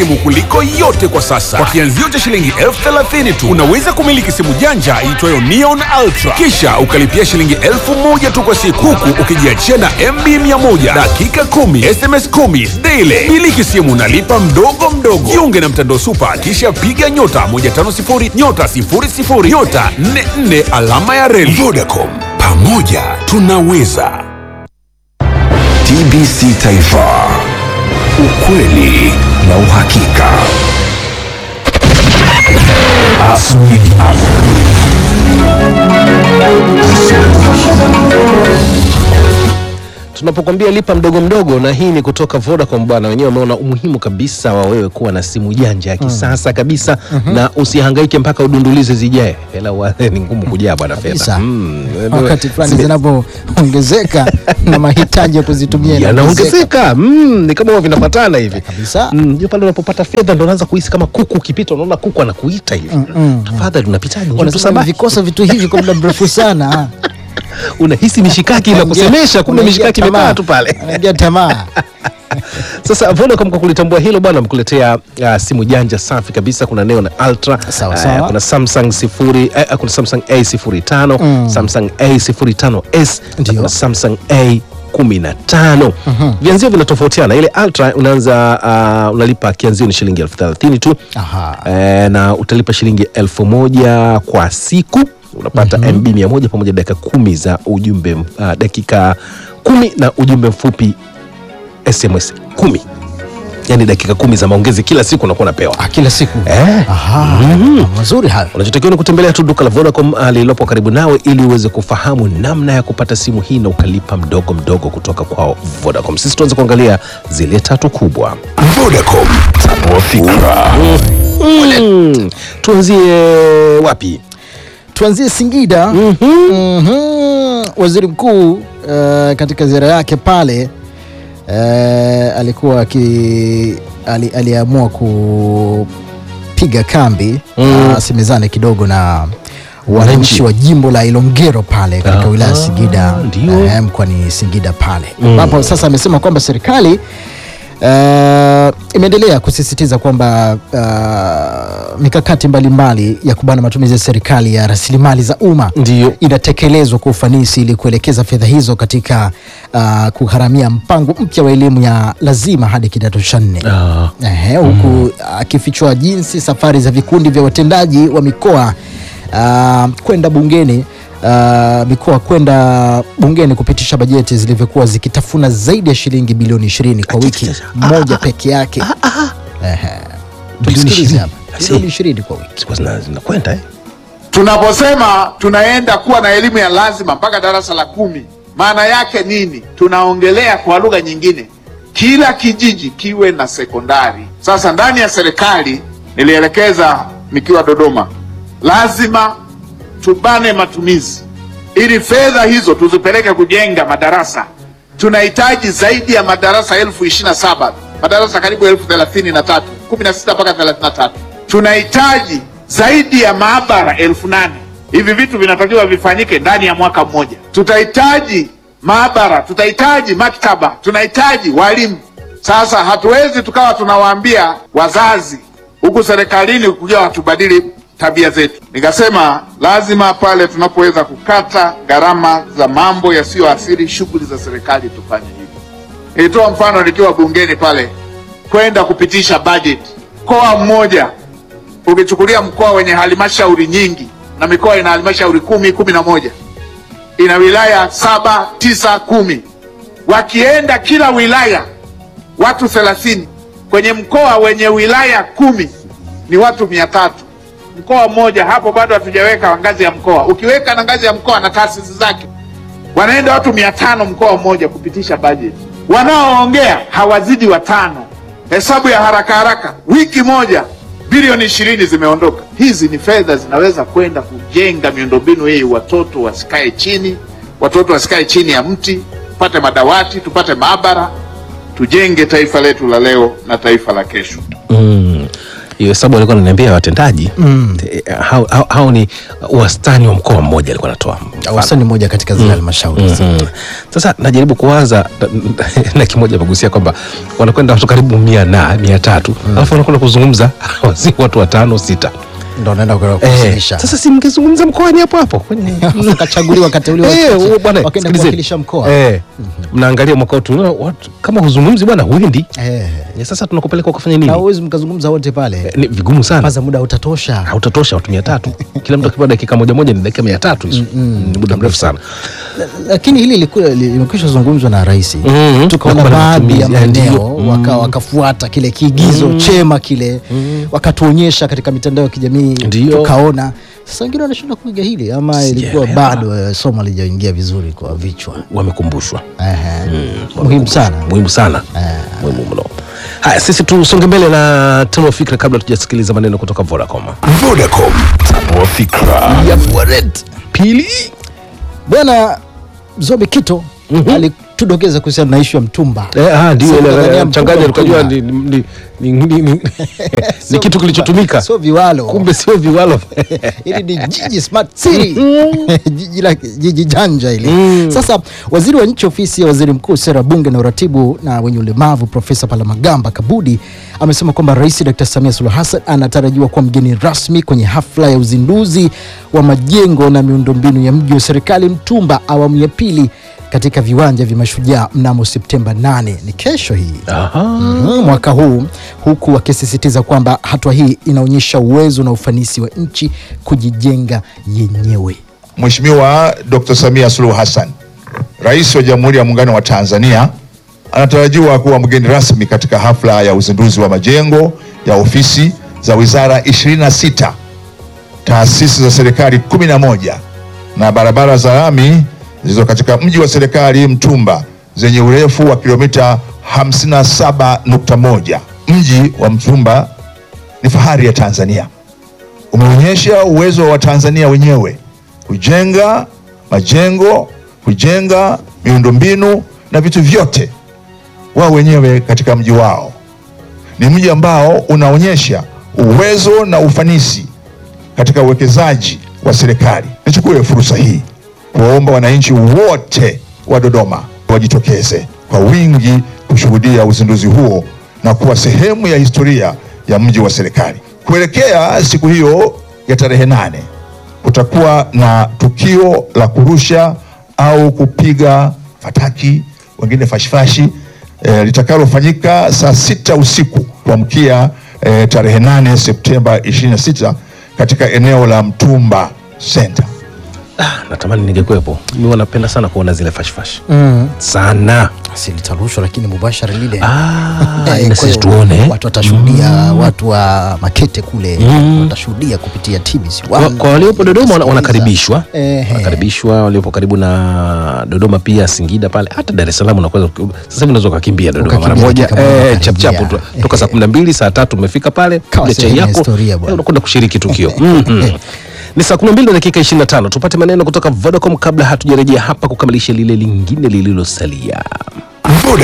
simu kuliko yote kwa sasa. Kwa kianzio cha shilingi elfu thelathini tu unaweza kumiliki simu janja iitwayo Neon Ultra, kisha ukalipia shilingi elfu moja tu kwa siku, huku ukijiachia na MB 100 dakika 10 SMS 10 daily. Miliki simu nalipa mdogo mdogo. Jiunge na mtandao Super, kisha piga nyota 150 nyota 00 nyota 44 alama ya reli. Vodacom, pamoja tunaweza. TBC Taifa, ukweli na uhakika. Asubuhi. tunapokwambia lipa mdogo mdogo, na hii ni kutoka Vodacom bwana. Wenyewe wameona umuhimu kabisa wa wewe kuwa na simu janja ya kisasa kabisa na usihangaike mpaka udundulize zijae. Hela wa- ni ngumu kujaa bwana fedha. Kabisa. Mm, wakati fulani zime- zinapoongezeka na mahitaji ya kuzitumia yanaongezeka. yanaongezeka mm, ni kama huwa vinapatana hivi Kabisa. Mm, ndio pale unapopata fedha ndo unaanza kuhisi kama kuku ukipita unaona kuku anakuita hivi tafadhali unapitaje Njoo Wanasema tusabahi. vikosa vitu hivi kwa muda mrefu sana unahisi mishikaki inakusemesha kumbe mishikaki imekaa tu pale anaingia tamaa Sasa Vodacom kwa kulitambua hilo bwana, amekuletea uh, simu janja safi kabisa. Kuna Neon Ultra, Sawa, uh, sawa. kuna Samsung sifuri, uh, kuna Samsung A05, Samsung A05s, na Ndio. kuna Samsung A15. Vianzio vinatofautiana. Ile Ultra unaanza uh, unalipa kianzio ni shilingi elfu thelathini tu Aha. eh, na utalipa shilingi elfu moja kwa siku unapata MB mia moja pamoja dakika kumi za ujumbe uh, dakika kumi na ujumbe mfupi SMS kumi yani dakika kumi za maongezi kila siku unakuwa unapewa. Ah, kila siku Eh. Aha, mazuri hayo Unachotakiwa ni kutembelea tu duka la Vodacom ah, lililopo karibu nawe ili uweze kufahamu namna ya kupata simu hii na ukalipa mdogo mdogo kutoka kwao Vodacom. Sisi tuanze kuangalia zile tatu kubwa. Vodacom, tanua fikra. Mm, tuanzie wapi? tuanzie Singida Mhm. Waziri mkuu uh, katika ziara yake pale uh, alikuwa aki, ali, aliamua kupiga kambi Mm. asemezane kidogo na wananchi wa jimbo la Ilongero pale katika Ah, wilaya ya Singida ndio. eh, mkoani Singida pale ambapo sasa amesema kwamba serikali Uh, imeendelea kusisitiza kwamba uh, mikakati mbalimbali ya kubana matumizi ya serikali ya rasilimali za umma Ndio. inatekelezwa kwa ufanisi ili kuelekeza fedha hizo katika uh, kugharamia mpango mpya wa elimu ya lazima hadi kidato cha nne Ah. Ehe, huku akifichua jinsi safari za vikundi vya watendaji wa mikoa uh, kwenda bungeni uh, mikoa kwenda bungeni kupitisha bajeti zilivyokuwa zikitafuna zaidi ya shilingi bilioni 20 kwa wiki moja peke yake. Ehe. Tumsikilize hapa. Bilioni 20 kwa wiki. Siku zina- zinakwenda eh? Tunaposema tunaenda kuwa na elimu ya lazima mpaka darasa la kumi, maana yake nini? Tunaongelea kwa lugha nyingine, kila kijiji kiwe na sekondari. Sasa ndani ya serikali nilielekeza nikiwa Dodoma, lazima tubane matumizi ili fedha hizo tuzipeleke kujenga madarasa. Tunahitaji zaidi ya madarasa elfu ishirini na saba madarasa karibu elfu thelathini na tatu kumi na sita mpaka thelathini na tatu Tunahitaji zaidi ya maabara elfu nane Hivi vitu vinatakiwa vifanyike ndani ya mwaka mmoja. Tutahitaji maabara, tutahitaji maktaba, tunahitaji walimu. Sasa hatuwezi tukawa tunawaambia wazazi huku serikalini kuja watubadili tabia zetu. Nikasema lazima pale tunapoweza kukata gharama za mambo yasiyoathiri shughuli za serikali tufanye hivyo. Nilitoa mfano nikiwa bungeni pale kwenda kupitisha bajeti. Mkoa mmoja ukichukulia mkoa wenye halmashauri nyingi na mikoa ina halmashauri kumi kumi na moja ina wilaya saba tisa kumi wakienda kila wilaya watu thelathini kwenye mkoa wenye wilaya kumi ni watu mia tatu mkoa mmoja hapo bado hatujaweka ngazi ya mkoa ukiweka na ngazi ya mkoa na taasisi zake wanaenda watu mia tano mkoa mmoja kupitisha bajeti wanaoongea hawazidi watano hesabu ya haraka haraka wiki moja bilioni ishirini zimeondoka hizi ni fedha zinaweza kwenda kujenga miundombinu hii watoto wasikae chini watoto wasikae chini ya mti tupate madawati tupate maabara tujenge taifa letu la leo na taifa la kesho Mm. hiyo hesabu alikuwa ananiambia watendaji eh, hao, hao, hao ni wastani wa mkoa mmoja alikuwa anatoa mfano. wastani mmoja katika zile halmashauri Mhm. Sasa najaribu kuwaza na kimoja amegusia kwamba wanakwenda watu karibu mia na mia tatu alafu wanakwenda kuzungumza si watu watano sita. ndo naenda Eh, kuwasilisha sasa si mngezungumza mkoani hapo hapo kwenye kachaguliwa kateuliwa Eh, wachache, huo bwana, wakaenda sikilizeni. kuwakilisha mkoa Eh, mnaangalia mwaka wetu unaona watu kama huzungumzi bwana huendi. Eh, Ya sasa tunakupeleka ukafanya na nini? uwezi mkazungumza wote pale Eh, Ni vigumu sana. kwanza muda utatosha Hautatosha watu mia tatu. Kila mtu akipewa dakika moja moja ni dakika mia tatu hizo. Ni muda mrefu sana. lakini hili lilikuwa- limekwisha zungumzwa na rais Mhm. tukaona Kwa baadhi ya matumizi, eh, maeneo ndio. waka, wakafuata kile kiigizo chema kile wakatuonyesha katika mitandao ya kijamii Ndio. tukaona sasa wengine wanashinda kuiga hili ama ilikuwa Sijaelewa. bado eh, somo lijaingia vizuri kwa vichwa Wamekumbushwa. Ehe. muhimu sana muhimu sana muhimu mno haya sisi tusonge mbele na tano fikra kabla tujasikiliza maneno kutoka vodacom Vodacom, tanua fikra. pili bwana zobe kito alitudokeza kuhusiana na ishu ya mtumba Eh, ah, ndio Sasa ile, Tanzania eh, mchanganya mtumba, tukajua mtumba. ni, ni, ni, ni, ni, ni, ni kitu kilichotumika sio viwalo kumbe sio viwalo hili ni jiji smart city jiji la jiji janja hili sasa waziri wa nchi ofisi ya waziri mkuu sera bunge na uratibu na wenye ulemavu profesa palamagamba kabudi amesema kwamba rais dr samia suluhu hassan anatarajiwa kuwa mgeni rasmi kwenye hafla ya uzinduzi wa majengo na miundombinu ya mji wa serikali mtumba awamu ya pili katika viwanja vya mashujaa mnamo septemba 8 ni kesho hii Mhm, mwaka huu huku akisisitiza kwamba hatua hii inaonyesha uwezo na ufanisi wa nchi kujijenga yenyewe. Mheshimiwa Dr. Samia Suluhu Hassan, Rais wa Jamhuri ya Muungano wa Tanzania, anatarajiwa kuwa mgeni rasmi katika hafla ya uzinduzi wa majengo ya ofisi za wizara 26, taasisi za serikali 11 na barabara za lami zilizo katika mji wa serikali Mtumba zenye urefu wa kilomita 57.1. Mji wa Mtumba ni fahari ya Tanzania umeonyesha uwezo wa Tanzania wenyewe kujenga majengo, kujenga miundombinu na vitu vyote wao wenyewe katika mji wao. Ni mji ambao unaonyesha uwezo na ufanisi katika uwekezaji wa serikali. Nichukue fursa hii kuwaomba wananchi wote wa Dodoma wajitokeze kwa wingi kushuhudia uzinduzi huo na kuwa sehemu ya historia ya mji wa serikali. Kuelekea siku hiyo ya tarehe nane kutakuwa na tukio la kurusha au kupiga fataki, wengine fashifashi e, litakalofanyika saa sita usiku kuamkia e, tarehe nane Septemba 26 katika eneo la Mtumba Center. Ah, natamani ningekuwepo mi wanapenda sana kuona zile fashfash sana Si litarushwa lakini mubashara lile ah, Eh, na kwa sisi hiyo tuone watu watashuhudia, watu wa Makete kule watashuhudia kupitia TBC kwa, kwa waliopo Dodoma wana- Sikiliza. wanakaribishwa Ehe. wanakaribishwa waliopo karibu na Dodoma pia Singida pale hata Dar es Salaam unaweza sasa hivi unaweza ukakimbia Dodoma mara Ukakimbia moja dakika moja eh, chap chap ukarejea. tu- toka saa kumi na mbili saa tatu umefika pale Kawa piga chai sehemu ya yako historia bwana. eh, unakwenda kushiriki tukio Mhm. ni saa kumi na mbili na dakika ishirini na tano tupate maneno kutoka Vodacom kabla hatujarejea hapa kukamilisha lile lingine lililosalia Vodacom.